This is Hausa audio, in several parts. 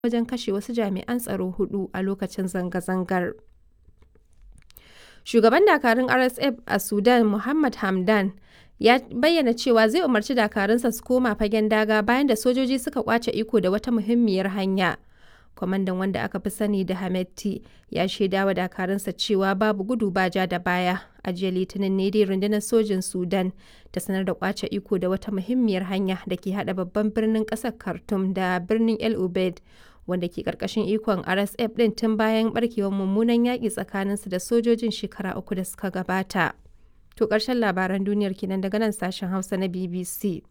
wajen kashe wasu jami'an tsaro hudu a lokacin zanga-zangar. Shugaban dakarun RSF a Sudan Mohammed Hamdan ya bayyana cewa zai umarci dakarunsa su koma fagen daga bayan da sojoji suka kwace iko da wata muhimmiyar hanya. Kwamandan wanda aka fi sani da Hametti ya shaida wa dakarunsa cewa babu gudu ba ja da baya. A jiya Litinin ne dai rundunar sojin Sudan ta sanar da kwace iko da wata muhimmiyar hanya da ke hada babban birnin kasar Khartoum da birnin El Ubaid wanda ke karkashin ikon RSF din tun bayan barkewar mummunan yaƙi tsakaninsu da sojojin shekara uku da suka gabata. To ƙarshen labaran duniyar kenan daga nan sashen Hausa na BBC.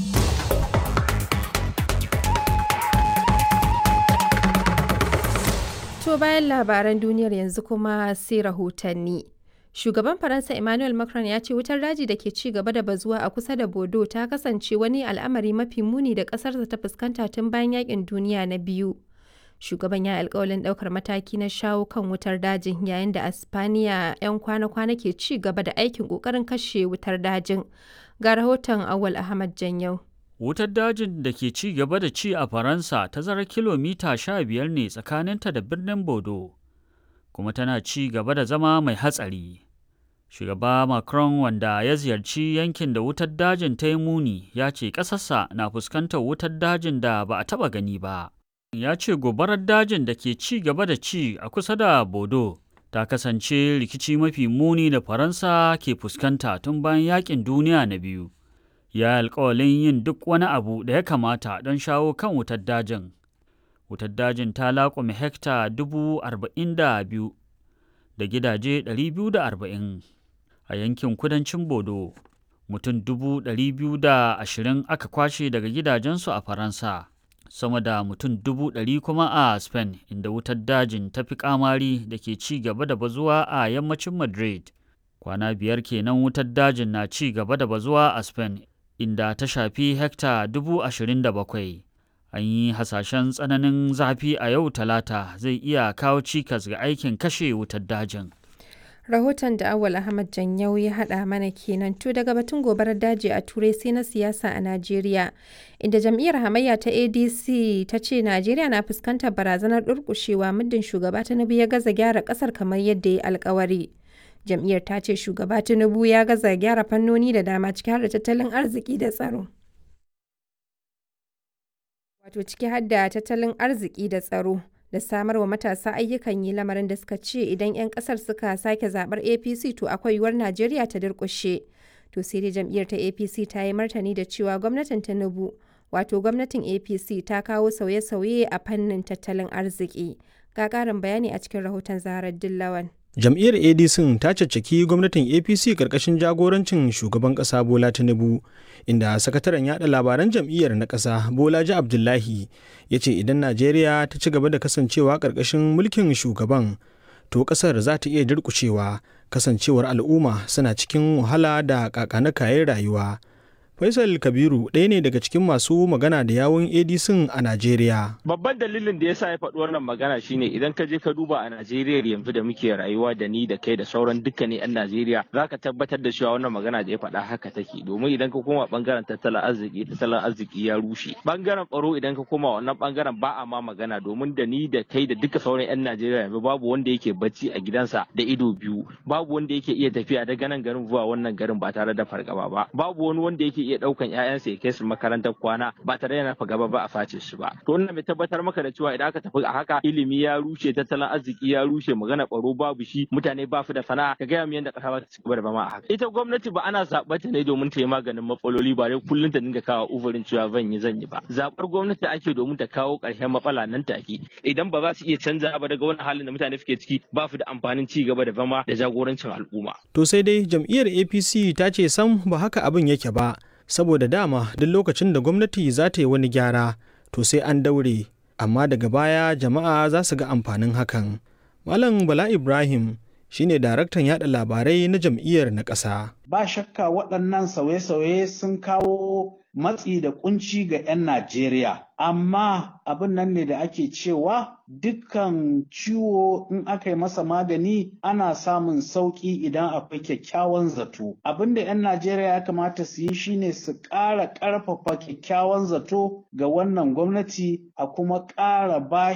To bayan labaran duniyar yanzu kuma sai rahotanni. Shugaban Faransa Emmanuel Macron ya ce wutar daji da ke ci gaba da bazuwa a kusa da Bodo ta kasance wani al'amari mafi muni da ƙasarsa ta fuskanta tun bayan yakin duniya na biyu. Shugaban ya alkawalin ɗaukar mataki na shawo kan wutar dajin yayin da Aspaniya 'yan kwana-kwana ke ci gaba da aikin ƙoƙarin kashe wutar dajin. Ga rahoton Awal Ahmad Janyau. Wutar dajin da ke ci gaba da ci a Faransa tazarar kilomita sha biyar ne tsakaninta da birnin Bodo, kuma tana ci gaba da zama mai hatsari. Shugaba Macron wanda ya ziyarci yankin da wutar dajin ta yi muni ya ce ƙasarsa na fuskantar wutar dajin da ba a taɓa gani ba. Ya ce gobarar dajin da ke ci gaba da ci a kusa da Bodo ta kasance rikici mafi muni da Faransa ke fuskanta tun bayan yaƙin duniya na biyu. ya alkawalin yin duk wani abu da ya kamata don shawo kan wutar dajin. Wutar dajin ta laƙume hekta dubu arba'in da biyu da gidaje ɗari biyu da arba'in a yankin kudancin Bodo. Mutum dubu ɗari biyu da ashirin aka kwashe daga gidajensu a Faransa. Sama da mutum dubu ɗari kuma a Spain inda wutar dajin ta fi kamari da ke ci gaba da bazuwa a yammacin Madrid. Kwana biyar kenan wutar dajin na ci gaba da bazuwa a Spain inda ta shafi hekta dubu ashirin da bakwai. An yi hasashen tsananin zafi a yau talata zai iya kawo cikas ga aikin kashe wutar dajin. Rahoton da Awal Ahmad Janyau ya haɗa mana kenan to daga batun gobarar daji a Turai sai na siyasa a Najeriya, inda jam'iyyar hamayya ta ADC ta ce Najeriya na fuskantar barazanar durƙushewa muddin shugaba Tinubu ya gaza gyara ƙasar kamar yadda ya alkawari. jam'iyyar ta ce shugaba tinubu ya gaza gyara fannoni da dama ciki har da tattalin arziki da tsaro wato ciki har da tattalin arziki da tsaro da samar wa matasa ayyukan yi lamarin da suka ce idan 'yan kasar suka sake zabar apc to akwai yiwuwar najeriya ta durkushe to sai dai jam'iyyar ta apc ta yi martani da cewa gwamnatin tinubu wato gwamnatin apc ta kawo sauye-sauye a fannin tattalin arziki ga ƙarin bayani a cikin rahoton zaharar dillawan jam'iyyar adc ta caccaki gwamnatin apc karkashin jagorancin shugaban kasa bola tinubu inda sakataren yada labaran jam'iyyar na kasa bolaji abdullahi ya ce idan najeriya ta ci gaba da kasancewa karkashin mulkin shugaban to kasar za ta iya durkushewa kasancewar al'umma suna cikin wahala da kakana kayan rayuwa Faisal Kabiru ɗaya ne daga cikin masu magana da yawun ADC a Najeriya. Babban dalilin da ya sa ya faɗi wannan magana shine idan ka je ka duba a Najeriya yanzu da muke rayuwa da ni da kai da sauran dukkanin 'yan Najeriya za ka tabbatar da cewa wannan magana da ya faɗa haka take domin idan ka koma bangaren tattalin arziki tattalin arziki ya rushe. Bangaren tsaro idan ka koma wannan bangaren ba a ma magana domin da ni da kai da duka sauran 'yan Najeriya yanzu babu wanda yake bacci a gidansa da ido biyu babu wanda yake iya tafiya daga nan garin zuwa wannan garin ba tare da fargaba ba babu wani wanda yake iya daukan ƴaƴansa ya kai su makarantar kwana ba tare da nafa gaba ba a face su ba to wannan mai tabbatar maka da cewa idan aka tafi a haka ilimi ya rushe tattalin arziki ya rushe magana baro babu shi mutane ba su da sana'a ka gaya mu yadda ƙasa ba ta ci gaba da bama a haka ita gwamnati ba ana zaɓar ta ne domin ta yi maganin matsaloli ba dai kullum ta dinga kawo uzurin cewa zan yi zan yi ba zaɓar gwamnati ake domin ta kawo ƙarshen matsala nan take idan ba za su iya canza ba daga wani halin da mutane suke ciki ba su da amfanin ci gaba da zama da jagorancin al'umma to sai dai jam'iyyar apc ta ce sam ba haka abin yake ba saboda dama duk lokacin da gwamnati za ta yi wani gyara to sai an daure amma daga baya jama'a za su ga amfanin hakan malam bala ibrahim shine daraktan yada labarai na jam'iyyar na ƙasa. Ba shakka waɗannan sauye-sauye sun kawo matsi da kunci ga 'yan Najeriya. Amma abin nan ne da ake cewa dukkan ciwo in aka yi masa magani ana samun sauƙi idan akwai kyakkyawan zato. Abin da 'yan Najeriya ya kamata su yi shine su ƙara ƙarfafa kyakkyawan zato ga wannan gwamnati a kuma ƙara ba